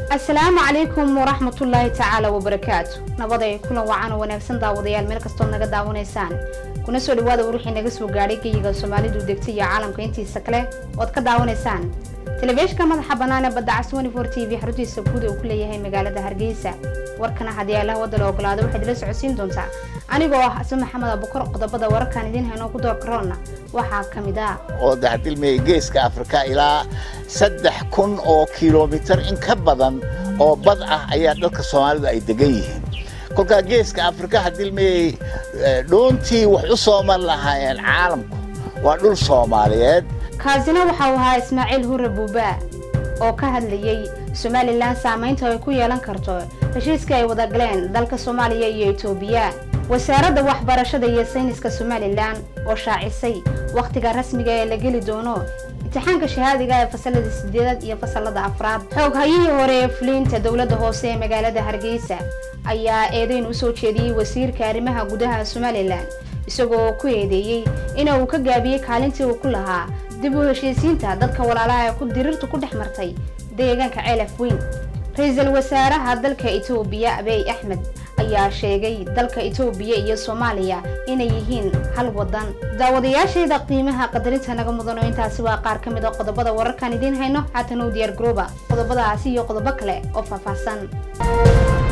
asalaamu calaykum waraxmatullaahi tacaala wabarakaatu nabaday kulan wacan oo wanaagsan daawadayaal meel kastood naga daawanaysaan kuna soo dhawaada wixii naga soo gaadhay geyiga soomaalidu degta iyo caalamka intiisa kale ood ka daawanaysaan telefishinka madaxa bannaan ee badda caswani for t v xaruntiisa guud uu ku leeyahay magaalada hargeysa warkana haddii allaha wadda la ogolaado waxaad ila socodsiin doontaa anigoo ah xasan maxamed abukar qodobada wararkan idiin hayno ku door karoona waxaa ka mid ah oo daxdilmaya geeska afrika ilaa saddex kun oo kilomitir in ka badan oo bad ah ayaa dadka soomaalidu ay degan yihiin kolkaa geeska afrika hadilmayay dhoontii wax u soo mar lahaayeen caalamku waa dhul soomaaliyeed kaasina waxau ahaa ismaaciil hurre buubaa oo ka hadlayey somalilan saamaynta ay ku yeelan karto heshiiska ay wada galeen dalka soomaaliya iyo etoobiya wasaaradda waxbarashada iyo sayniska somalilan oo shaacisay wakhtiga rasmiga ee la geli doono imtixaanka shahaadiga ee fasalada sideedaad iyo fasalada afraad xoog hayihii hore ee fuliinta dowladda hoose ee magaalada hargeysa ayaa eedeyn u soo jeediyey wasiirka arrimaha gudaha somalilan isagoo ku eedeeyey ina uu ka gaabiyey kaalintii uu ku lahaa dib u heshiisiinta dadka walaalaha ee ku diriirtu ku dhex martay deegaanka ceelaf weyn ra-iisul wasaaraha dalka etoobiya abiy axmed ayaa sheegay dalka etoobiya iyo soomaaliya inay yihiin hal wadan daawadayaashayda qiimaha qadarinta naga mudano intaasi waa qaar ka mid a qodobada wararkan idiin hayno haatan u diyaar garooba qodobadaasi iyo qodobo kale oo faahfaahsan